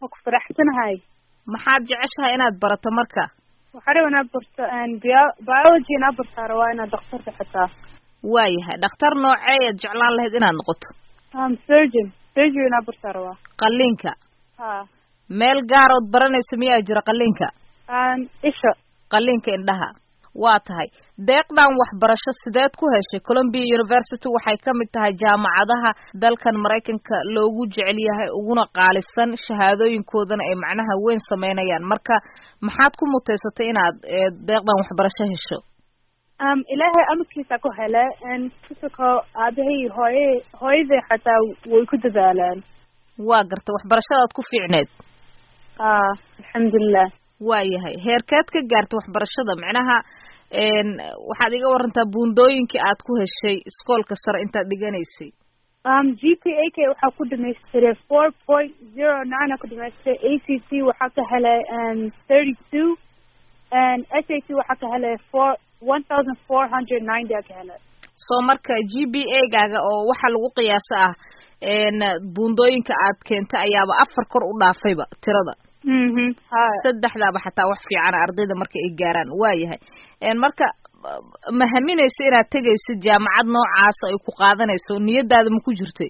waa ku faraxsanahay maxaad jeceshahay inaad barato marka waxaa raba inaad barto bio- biology inaad bartaa rabaa inaad daktarka xitaa waayahay dhakhtar nooceeyaad jeclaan lahayd inaad noqoto um surgeon surgery inaad bartaa rabaa qalliinka ha meel gaarood baranaysa miyaa jira qalliinka um isha qalliinka indhaha waa tahay deeqdan waxbarasho sideed ku heshay columbia university waxay ka mid tahay jaamacadaha dalkan maraykanka loogu jecel yahay uguna qaalisan shahaadooyinkoodana ay macnaha weyn sameynayaan marka maxaad ku muteysatay inaad ee, deeqdan waxbarasho hesho um ilaahay amarkiisa ku hele n kusako aabahay hooye hooyaday xataa way ku dadaalaan waa garta waxbarashadaad ku fiicneed ha alxamdulilah waayahay heerkeed ka gaarta waxbarashada macnaha n waxaad iga warantaa buundooyinkii aad ku heshay iskoolka sare intaad dhiganaysay um g p a k waxaa ku dhamaystiray four point zero nine aa ku dhamaystiray a c c waxaa ka helay um thirty two and s a t waxaa ka helay four one thousand four hundred ninety aa ka helay soo marka g b a gaaga oo waxa lagu qiyaasa ah n buundooyinka aad keentay ayaaba afar kor u dhaafayba tirada mhm ha saddexdaaba xataa wax fiicana ardayda marka ay gaaraan waayahay n marka ma haminaysa inaad tegaysid jaamacad noocaasa ay ku qaadanayso niyadaada ma ku jirtay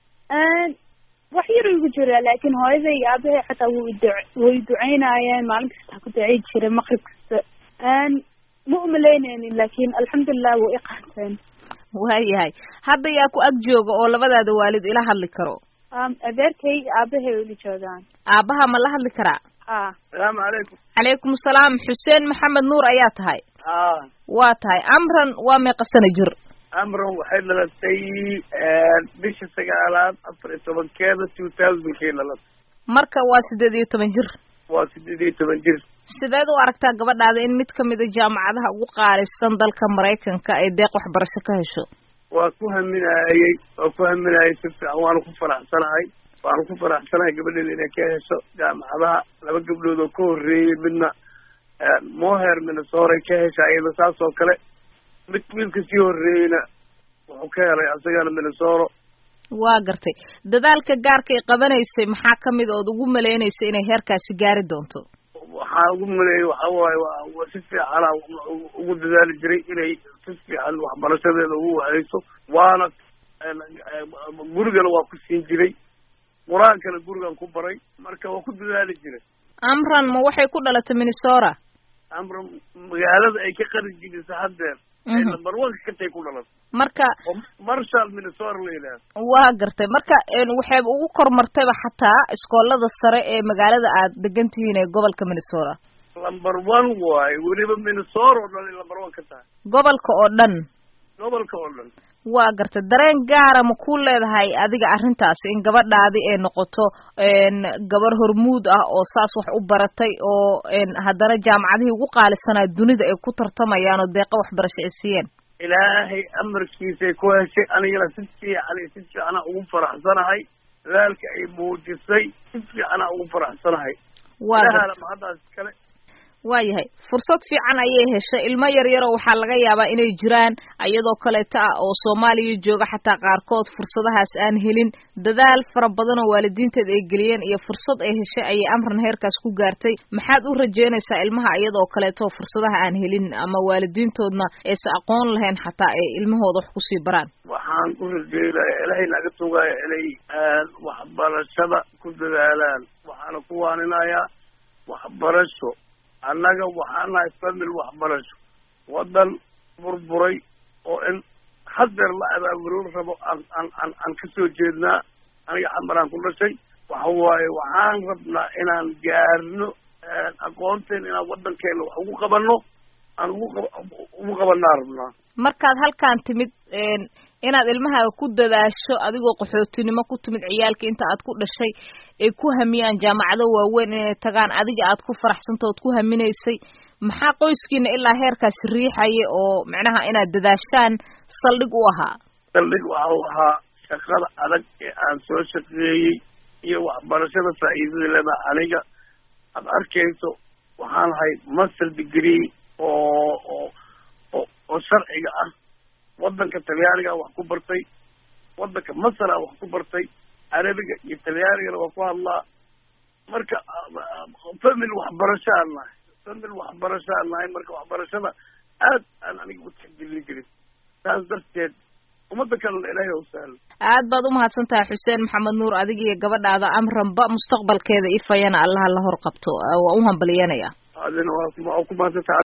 n wax yar igu jira laakiin hooyaday iyo aabahay xataa way du- way duceynaayeen maalin kasta ku ducey jiray maqrib kasta n ma umalaynaynin laakiin alxamdulilah way i qaateen waayahay hadda yaa ku ag jooga oo labadaada waalid ila hadli karo um adeerkay iyo aabahay way ila joogaan aabbaha ma la hadli karaa ha salaamu calaykum calaykum salaam xuseen maxamed nuur ayaa tahay ah waa tahay amran waa meeqa sana jir amran waxay dhalatay bisha sagaalaad afar iyo tobankeeda two thousandkii dhalatay marka waa siddeed iyo toban jir waa sideed iyo toban jir sideed u aragtaa gabadhaada in mid kamid a jaamacadaha ugu qaalisan dalka maraykanka ay deeq waxbarasho ka hesho waa ku haminaayey waa ku haminaayey si fiican waana ku faraxsanahay waana ku faraxsanahay gabadheeda inay ka hesho jaamacadaha laba gabdhood oo ka horreeyey midna moher minnesora ka hesha iyada saas oo kale mid wiilka sii horreeyeyna wuxuu ka helay asagana minnesora waa gartay dadaalka gaarka ay qabanaysay maxaa kamid ood ugu maleynaysay inay heerkaasi gaari doonto waxaa ugu maleeyay waxa waaye waa waa si fiicana ugu dadaali jiray inay si fiican waxbarashadeeda ugu wahayso waana gurigana waa ku siin jiray qur-aankana gurigan ku baray marka waa ku dadaali jiray amran ma waxay ku dhalatay minnesota amra magaalada ay ka qari jirisa haddeer ay Mhm. number one katay ku dhalatay marka oo marshall minnesota la yidhaahdo waa gartay marka n waxay ugu kormartayba xataa iskoolada sare ee magaalada aad degan tihiin ee gobolka minnesota number one waaye weliba minnesota oo dhan ay number one ka tahay gobolka oo dhan gobolka oo dhan waa gartay dareen gaara ma ku leedahay adiga arrintaasi in gabadhaadi ay noqoto n gabar hormuud ah oo saas wax u baratay oo n haddana jaamacadihii ugu qaalisanaa dunida ay ku tartamayaan oo deeqa waxbarasho ay siiyeen ilaahay amarkiisay ku heshay anigana si fiican iyo si fiicana ugu faraxsanahay dadaalka ay muujisay si fiicana ugu faraxsanahay waa gartay ilaahana mahaddaas kale waayahay fursad fiican ayay heshay ilmo yar yaroo waxaa laga yaabaa inay jiraan iyadoo kaleeta ah oo soomaaliya jooga xataa qaarkood fursadahaas aan helin dadaal fara badan oo waalidiinteed ay geliyeen iyo fursad ay heshay ayay amran heerkaas ku gaartay maxaad u rajeynaysaa ilmaha iyadoo kaleeto fursadaha aan helin ama waalidiintoodna aysa aqoon lahayn xataa ay ilmahooda wax kusii baraan waxaan u rajeynaya ilaahay naga tugaya inay aad waxbarashada ku dadaalaan waxaana ku waaninayaa waxbarasho annaga waxaan nahay famil waxbarasho waddan burburay oo in hadeer la abaaburin rabo aan aan aan aan kasoo jeednaa aniga xambaraan ku dhashay waxa waaye waxaan rabnaa inaan gaarno aqoonteen inaan waddankeena wax ugu qabanno aan ugu qab ugu qabanaa rabnaa markaad halkaan timid inaad ilmahaaga ku dadaasho adigoo qaxootinimo ku timid ciyaalka inta aad ku dhashay ay ku hamiyaan jaamacado waaweyn inay tagaan adiga aad ku faraxsanta ood ku haminaysay maxaa qoyskiina ilaa heerkaasi riixaya oo macnaha inaad dadaashaan saldhig u ahaa saldhig waxa u ahaa shaqada adag ee aan soo shaqeeyey iyo waxbarashada faa'iidada leda aniga aad arkayso waxaan ahay master degree oo oo oo oo sharciga ah waddanka talyaaniga wax ku bartay waddanka masara wax ku bartay carabiga iyo talyaanigana waa ku hadlaa marka famil waxbarashaan nahay famil waxbarashaan nahay marka waxbarashada aad aan aniga u tixgelin karin saas darteed ummadda kalena ilaahay u sahlo aad baad umahadsan tahay xuseen maxamed nuur adiga iyo gabadhaada amranba mustaqbalkeeda ifayana allaha la hor qabto waa u hambalyanaya adina waa ku mahadsantaha